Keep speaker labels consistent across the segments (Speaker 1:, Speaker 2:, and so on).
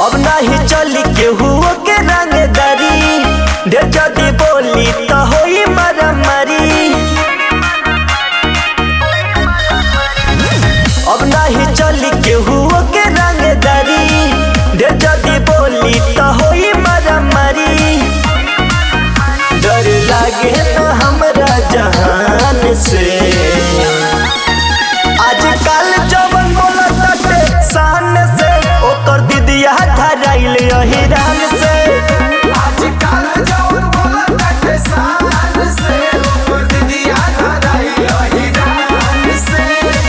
Speaker 1: अब नाही चली केहू के रंगदारी ढेर जदी बोली त होई मारामारी अब नाही चली केहू के रंगदारी ढेर जदी बोली त होई मारामारी डर लागे न हमरा जहान से आजकल जवन बोलत ताटे शान से ओकर दीदिया धराइल अहिरान से
Speaker 2: आजकल जवन बोलत बाटे शान से, ओकर दीदिया धराई अहिरान से।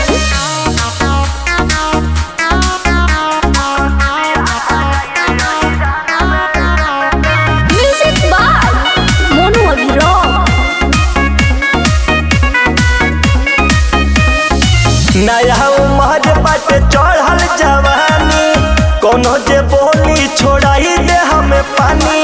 Speaker 3: Music by Mono Rock.
Speaker 1: नया उमर बट चढ़ल जवानी कोनो जे बोली छोड़ाई दे हमें पानी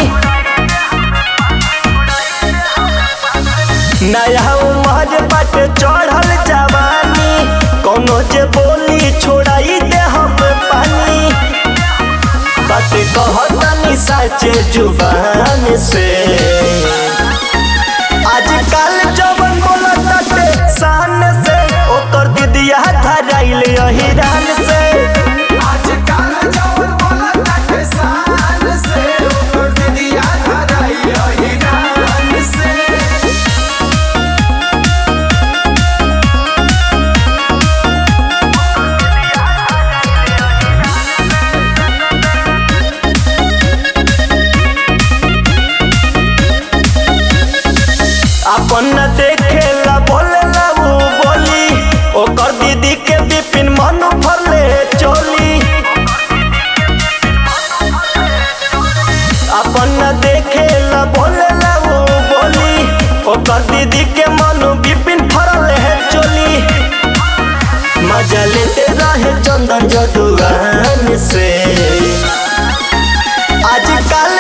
Speaker 1: नया उमर बट चढ़ल जवानी कोनो जे बोली छोड़ाई दे हमें पानी बात कहतनी सच्चे जुबान से आजकल जवन बोलत ताटे शान से ओकर दीदिया धराइल अहिरान से
Speaker 2: आजकल जवन बोलत बाटे शान से, ओकर दीदिया धराई अहिरान से।
Speaker 1: अपन न देखेला बोलेला उ बोली ओकर दीदी के बिपिन मन भरले चोली अपन न देखेला बोलेला उ बोली ओकर दीदी के मन बिपिन भरले है चोली मजा लेते रहे चंदन जदुआन से आजकल